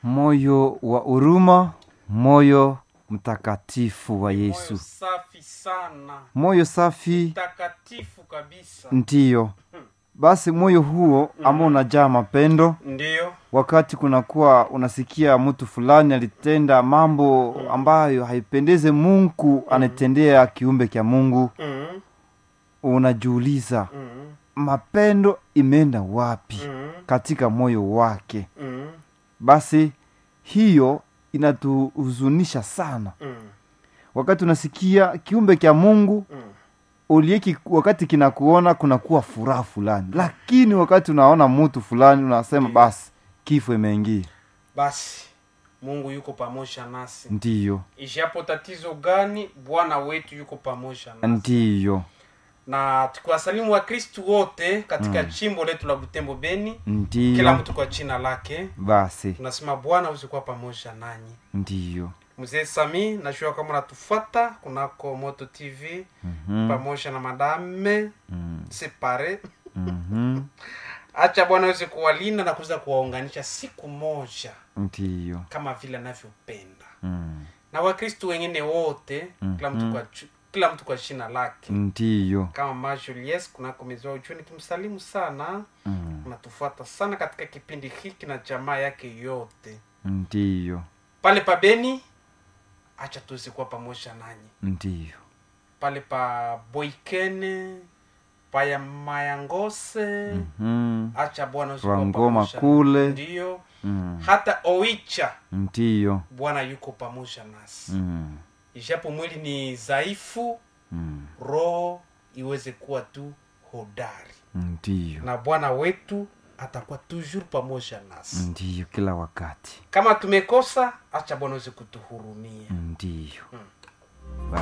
moyo wa huruma moyo mtakatifu wa Moyo yesu safi sana moyo safi takatifu kabisa ndiyo basi moyo huo ambao unajaa mapendo ndiyo wakati kunakuwa unasikia mtu fulani alitenda mambo ambayo haipendeze mungu anatendea kiumbe kya mungu mm, unajiuliza mm, mapendo imeenda wapi mm, katika moyo wake mm, basi hiyo inatuhuzunisha sana mm, wakati unasikia kiumbe kya mungu mm. ulieki wakati kinakuona kunakuwa furaha fulani lakini wakati unaona mtu fulani unasema basi kifo imeingia basi mungu yuko pamoja nasi ndiyo ishapo tatizo gani bwana wetu yuko pamoja nasi ndiyo na tukiwasalimu wakristu wote katika chimbo letu la butembo beni kila ndiyo mtu kwa jina lake basi tunasema bwana usikuwa pamoja nanyi ndiyo mzee sami najua kama unatufata kunako moto tv Mhm, pamoja na madame mm, separe mhm, acha bwana aweze kuwalinda na kuweza kuwaunganisha siku moja ndiyo kama vile anavyopenda mm, na wakristu wengine wote kila mtu kwa chu- kila mtu kwa shina lake ndiyo kama ma julies kunako mezoa uchuni kimsalimu sana mm, unatufuata sana katika kipindi hiki na jamaa yake yote ndiyo pale pa beni acha tuweze kuwa pamoja nanyi ndiyo pale pa boikene paya mayangose mhm, acha bwana uweze kuwa Rwangoma pamoja kule. ndiyo mm, hata oicha ndiyo bwana yuko pamoja nasi mm, ijapo mwili ni dhaifu mm, roho iweze kuwa tu hodari ndiyo na bwana wetu atakuwa toujours pamoja nasi ndiyo kila wakati kama tumekosa acha bwana uweze kutuhurumia ndiyo